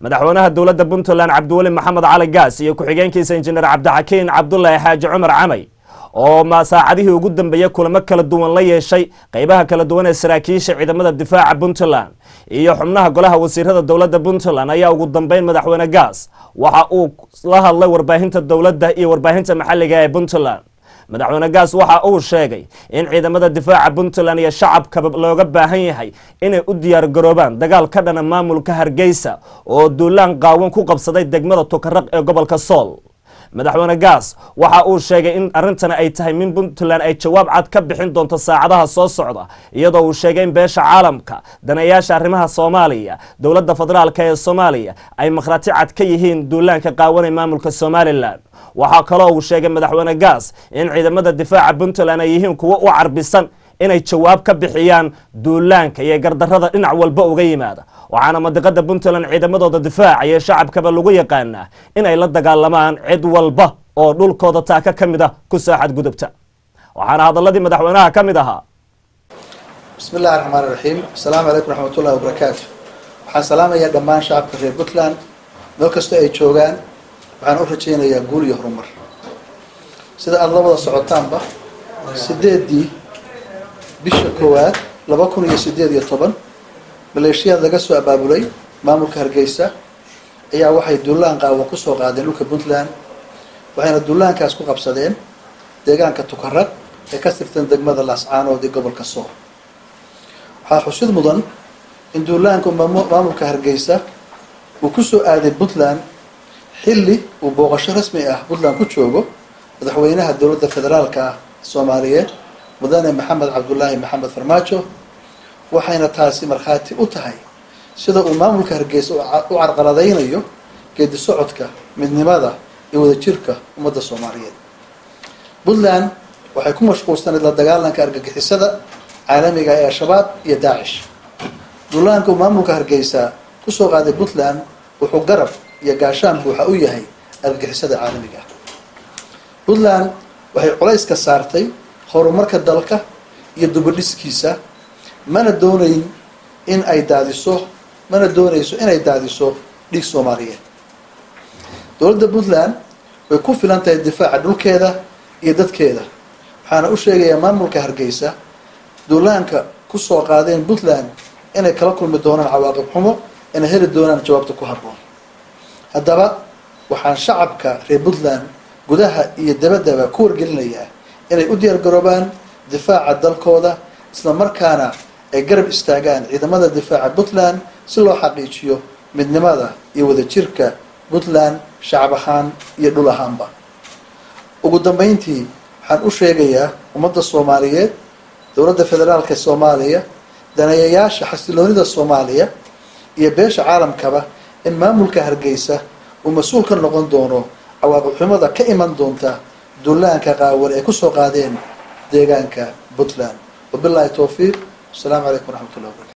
madaxweynaha dowladda puntland cabdiweli maxamed cali gaas iyo ku-xigeenkiisa injineer cabdixakiin cabdulaahi xaaji cumar camay oo ma saacadihii ugu dambeeyey kulamo kala duwan la yeeshay qeybaha kala duwan ee saraakiisha ciidamada difaaca puntland iyo xubnaha golaha wasiirada dowladda puntland ayaa ugu dambeyn madaxweyne gaas waxa uu la hadlay warbaahinta dowladda iyo warbaahinta maxalliga ee puntland madaxweyne gaas waxa uu sheegay in ciidamada difaaca puntland iyo shacabkaba looga baahan yahay inay u diyaar garoobaan dagaal ka dhana maamulka hargeysa oo duulaan qaawan ku qabsaday degmada tukaraq ee gobolka sool madaxweyne gaas waxa uu sheegay in arrintani ay tahay min puntland ay jawaab cad ka bixin doonto saacadaha soo socda iyadoo uu sheegay in beesha caalamka daneeyaasha arrimaha soomaaliya dowladda federaalk ee soomaaliya ay makhrati cad ka yihiin duulaanka qaawanay maamulka somalilan waxaa kaloo uu sheegay madaxweyne gaas in ciidamada difaaca puntland ay yihiin kuwo u carbisan inay jawaab ka bixiyaan duulaanka iyo gardarrada dhinac walba uga yimaada waxaana madiqada puntland ciidamadooda difaaca iyo shacabkaba lagu yaqaanaa inay la dagaalamaan cid walba oo dhulkooda taaka ka mid ah ku saaxad gudubta waxaana hadaladii madaxweynaha ka mid ahaa bismi illahi raxmaan iraxiim asalaamu calaykum raxmat ullahi wabarakaatu waxaan salaamayaa dhammaan shacabka reer puntland meel kastoo ay joogaan waxaan u rajaynayaa guul iyo horumar sida aada la wada socotaanba sideedii bisha koowaad laba kun iyo sideed iyo toban maleeshiyaad laga soo abaabulay maamulka hargeysa ayaa waxay duulaan qaawan kusoo qaadeen dhulka puntland waxayna duulaankaas ku qabsadeen deegaanka tukaraq ee ka tirtan degmada laascaanood ee gobolka sool waxaa xusid mudan in duulaanka maamulka hargeysa uu kusoo aaday puntland xilli uu booqasho rasmi ah puntland ku joogo madaxweynaha dowladda federaalka ah soomaaliyeed mudane maxamed cabdulaahi maxamed farmaajo waxayna taasi markhaati u tahay sida uu maamulka hargeysa u carqaladaynayo geedi socodka midnimada iyo wadajirka ummadda soomaaliyeed puntland waxay ku mashquulsanayd la dagaalanka argagixisada caalamiga ee al-shabaab iyo daacish duulaanka uu maamulka hargeysa kusoo qaaday puntland wuxuu garab iyo gaashaan buuxa u yahay argagixisada caalamiga ah puntland waxay culayska saartay horumarka dalka iyo dubadhiskiisa mana doonayn in ay daadiso mana doonayso inay daadiso dhiig soomaaliyeed dowladda puntland way ku filan tahay difaaca dhulkeeda iyo dadkeeda waxaana u sheegayaa maamulka hargeysa duulaanka kusoo qaadeen puntland inay kala kulmi doonaan cawaaqib xumo inay heli doonaan jawaabta ku habboon haddaba waxaan shacabka reer puntland gudaha iyo dabaddaba ku wargelinayaa inay u diyaar garoobaan difaaca dalkooda isla markaana ay garab istaagaan ciidamada difaaca puntland si loo xaqiijiyo midnimada iyo wadajirka puntland shacab ahaan iyo dhul ahaanba ugu dambeyntii waxaan u sheegayaa ummadda soomaaliyeed dowladda federaalka soomaaliya daneeyayaasha xasiloonida soomaaliya iyo beesha caalamkaba in maamulka hargeysa uu mas-uul ka noqon doono cawaaqib xumada ka iman doonta duulaanka qaawan ay kusoo qaadeen deegaanka puntland wabilahi towfiiq asalaamu calaykum waraxmat ullah wabarakatu